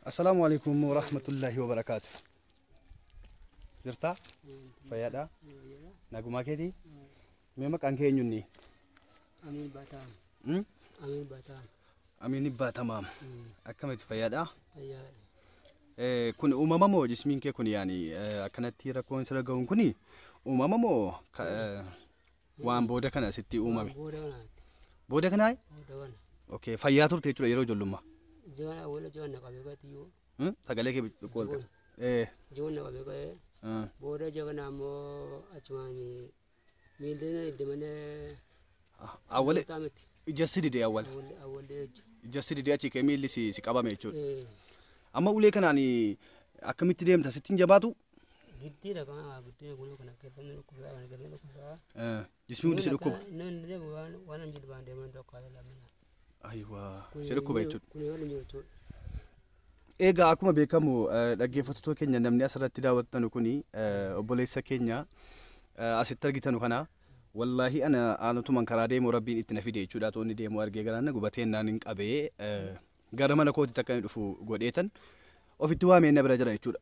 Assalaamu alaikum warahmatullaahi wabarakaatu. Jirtaa? Fayyaadhaa? Nagumaa keetii? Mee maqaan kee eenyunni? Amin Bataan. Hmm? Amin Bataan. Amiin Ibbaa Akkamitti fayyaadhaa? Ayyaadha. Eh, Kun uumama moo jismiin kee kun yaani eh, akkanatti rakkoon sirra ga'uun kuni uumama moo ka- eh, waan booda kana sitti uumame? Booda kanaatti. Booda kanaa? Booda kana. Okay, fayyaa turte jechuudha yeroo ijoollummaa. Jiwana wala jiwana qabee katiyyuu. Hmm? Sagalee kee xiqqoo Jigoon. Eh, Jiwana qabee ka'ee. ah, Booda jagana ammoo achumaan miilleen iddimanii. awwale Taamiti. ijassi didee awwal. Awwallee awwallee jecha. Ijassi didee achii kee miilli si si qabame jechuudha. Eh. Amma ulee kanaan akkamitti deemta sittiin jabaatu? Giddiidha kana guddina kunoo kana keessatti dhukkubsaa kana keessatti dhukkubsaa. Eh, Jismii hundi si dhukkuba. Namni deemu waan waan hin jilbaan deeman tokko haala lamina. Ayiwaa, si dhukkuba jechuudha. Kun yoo hin jiru jechuudha. Egaa akkuma beekamu eh, dhaggeeffattoota keenya namni asirratti daawwattan kuni eh, obboleessa keenya eh, asitti argitan kana wallaahi ana aanutuman karaa deemu rabbiin itti na fide jechuudha toonni deemu argee garaan gubateen naan hin qabee eh, gara mana kootitti akka inni dhufu godheetan ofitti waamee na bira jira jechuudha.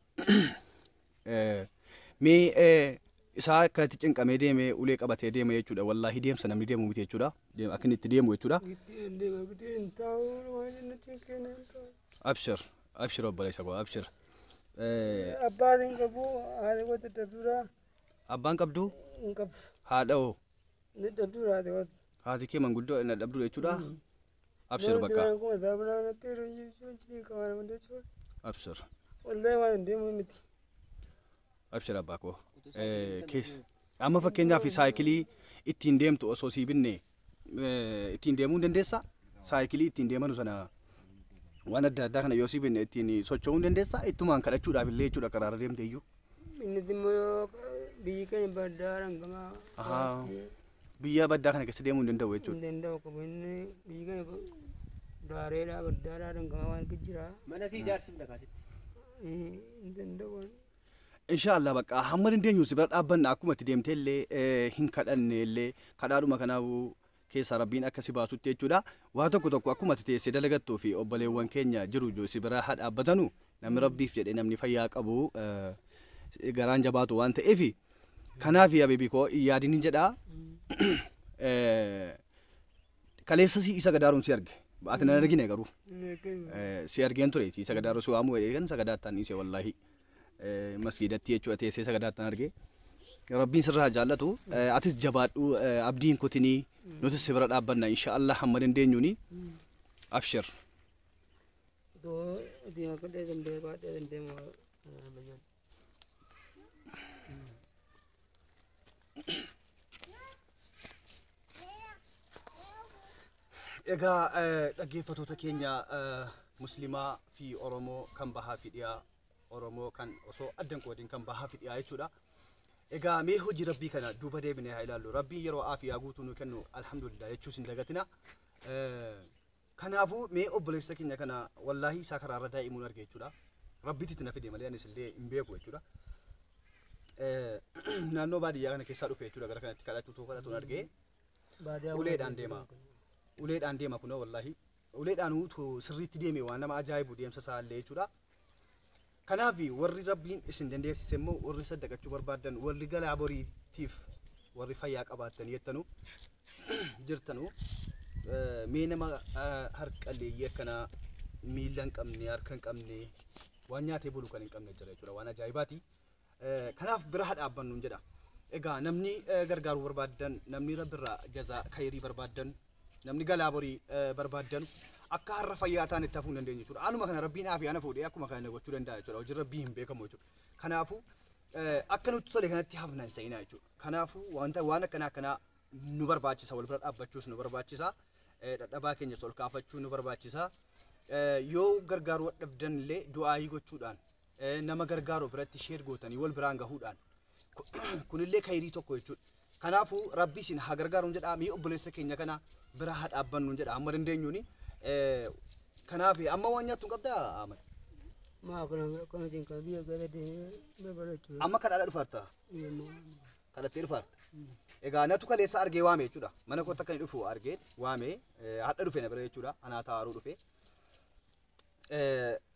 Eh, Mee eh, isaa akkatti cinqamee deemee ulee qabatee deema jechuudha wallaahi deemsa namni deemu miti jechuudha Deem- akka inni itti deemu jechuudha. Giddiin deema giddiin taa'uu waan inni cinqeen hin taa'u. Abshir abshir obboleessa koo abshir. Eh, Abbaatiin qabu haati wata dabduraa Abbaan qabdu hin qabu. haadha'oo Ni dabduraa haati wata. haati kee manguddoo na dhabdu jechuudha. Abshir bakka Waan kuma daabulaa natti yeroo jechuun cinii qabaa nama jechuudha. abshir Wallahi waan hin deemu miti. abshir abbaa koo. Kees amma fakkeenyaaf saayikilii ittiin deemtu osoo sii binne eh, ittiin deemuu hin dandeessaa? Saayikilii ittiin deemanu sana waan adda addaa kana yoo sii binne ittiin socho'uu hin dandeessaa? Ittumaan kadhachuudhaaf illee jechuudha karaarra deemte iyyuu. Inni immoo yoo biyyi keenya baddaa dhangamaa. Ahaa. Biyya baddaa kana keessa deemuu hin danda'u Hin jechuudha. danda'u qabu inni biyyi keenya daareedhaa baddaadhaa dhangamaa waan jira. Mana si ijaarsifna kaasitti. Hin danda'u. Inshaallah bakka hamma dandeenyu si bira dhaabbanna akkuma itti deemtee illee eh, hin kadhanne illee kadhaadhuma kanaafuu keessa rabbiin akka si baasutti jechuudha. Waa tokko tokko akkuma ati teessee dalagattuu fi obboleewwan keenya jiru iyyuu si bira haa dhaabbatanu namni rabbiif jedhee namni fayyaa qabu eh, garaan jabaatu waan ta'eef kanaaf abeebii koo yaadin hin jedhaa. Eh, Kaleessa si isa gadaaruun si arge. Ati na argine garuu. Eh, si argeen ture si sagadaaruu si waamuu eegan sagadaattaan dhiise wallaahi Eh, masgiidatti jechuudha teessee sagadaattaan argee rabbiin sirraa jaallatu Eh, atis jabaadhu eh, abdiin kutinii nuti si bira dhaabbanna inshaallah hamma dandeenyuuni abshir Doo deema kadhee dandee baadhee dandee moo bayyan. Egaa dhaggeeffattoota keenya muslimaa fi oromoo kan bahaa fi dhiyaa oromoo kan osoo addan qoodin kan bahaa fi dhiyaa jechuudha. Egaa mee hojii rabbii kana duuba deebinee haa ilaallu. Rabbiin yeroo aafiyaa guutuu nu kennu alhamdulillah jechuus hin dagatina. Eh, Kanaafuu mee obboleessa keenya kana wallaahi isaa karaarra daa'imuun arge jechuudha. Rabbiitti itti na fide malee anis illee hin beeku jechuudha. Eh, Naannoo baadiyyaa kana keessaa dhufe jechuudha gara kanatti kadhatu kadhatuun argee Baadiyyaa uleedhaan deema. Uleedhaan deema kunoo wallaahi. Uleedhaan utuu sirriitti deeme waan nama ajaa'ibu deemsa isaa illee jechuudha. Kanaaf warri rabbiin isin dandeessise immoo warri saddaqachuu barbaadan warri galaa boriitiif warri fayyaa qabaatan jettanu jirtanu eh, mee nama eh, harqalleeyyii akkanaa miila hin qabne harka hin qabne waan nyaatee bulu kan hin qabne jira jechuudha waan ajaa'ibaati. Eh, Kanaaf bira haa dhaabbannu jedha. Egaa namni eh, gargaaruu barbaadan namni rabbirraa jazaa kayrii barbaadan namni galaa borii eh, barbaadan akka har'a fayyaa ta'an itti hafuu hin dandeenye jechuudha. Anuma kana rabbiin aafi ana fuudhee akkuma kana gochuu danda'a jechuudha. Hojiin rabbii hin beekamu jechuudha. Kanaafuu eh, akka nutti tole kanatti hafna hin sa'inaa jechuudha. Kanaafuu wanta waan akkanaa akkanaa nu barbaachisa wal bira dhaabbachuus nu barbaachisa. Eh, Dadhabaa keenyas ol kaafachuu nu barbaachisa. Eh, Yoo gargaaruu dhabdan illee du'aayii gochuudhaan eh, nama gargaaru biratti sheer gootanii wal biraan gahuudhaan kunillee kayrii tokko jechuudha. Kanaafuu rabbi isin haa gargaaruun jedhaa mii obboleessa keenya kana bira haa dhaabbannuun jedha amma dandeenyuuni. Eh, Kanaaf amma waan nyaattu hin qabdaa Ahmad? Maa kana kana jinkaa biyya gara deemee barbaadachuu. Amma kadhaadha dhufaarta? Kadhattee dhufaarta? Egaa natu kaleessa argee waame jechuudha. Mana kootti akka inni dhufu argee waame hadha dhufe na bira jechuudha. Anaa taa'aruu dhufe.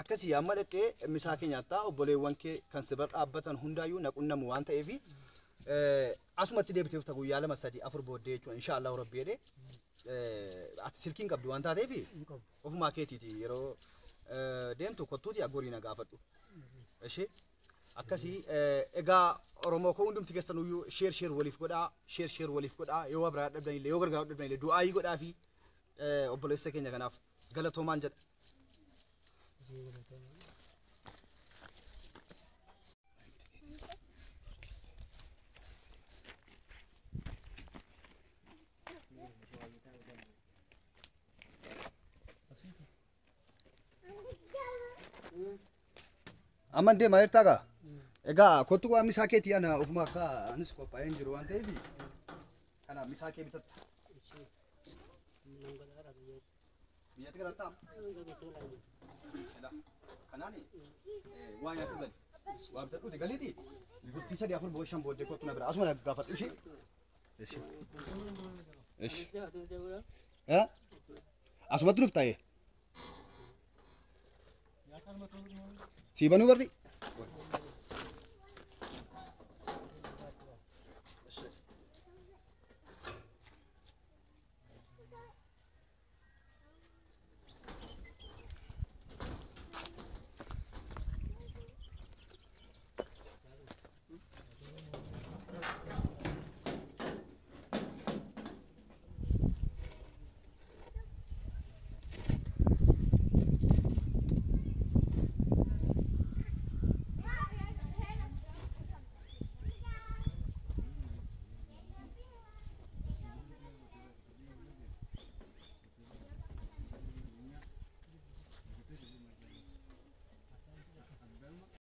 akkasii amma dhaqxee misaa kee nyaattaa obboleewwan kee kan si bira dhaabbatan hundaayyuu naqunnamu waan ta'eefi asumatti deebiteef ta'u guyyaa lama sadii afur booddee jechuudha inshaallah rabbi jedhee ati silkiin qabdu waan taateef hin qabu. ofumaa keetiiti yeroo eh, deemtu kottuuti aggorii na gaafadhu. Ishee akkasii eh, egaa Oromoo koo hundumti keessanuyyuu sheer sheer waliif godhaa sheer sheer waliif godhaa yoo waa biraa dhabdanillee yoo gargaaru dhabdanillee du'aayii godhaa fi eh, obboleessa keenya kanaaf galatoomaan jedha. Amma deemaa jirtaa gaa? Egaa kottu waan misaa keetii ana ofuma akka anis qophaa'ee hin jiru waan ta'eef kanaaf misaa kee bitatta. Biyyatti galattaa? Kanaani waa nyaatu gali. Waa bitadhuuti galiiti. Gurtii sadii afur booda shan booddee kottu na bira. Asuma na gaafadhu ishee. Ishee. Ishee. Eh? Asumatti nuuf ta'e. Siibanuu barri.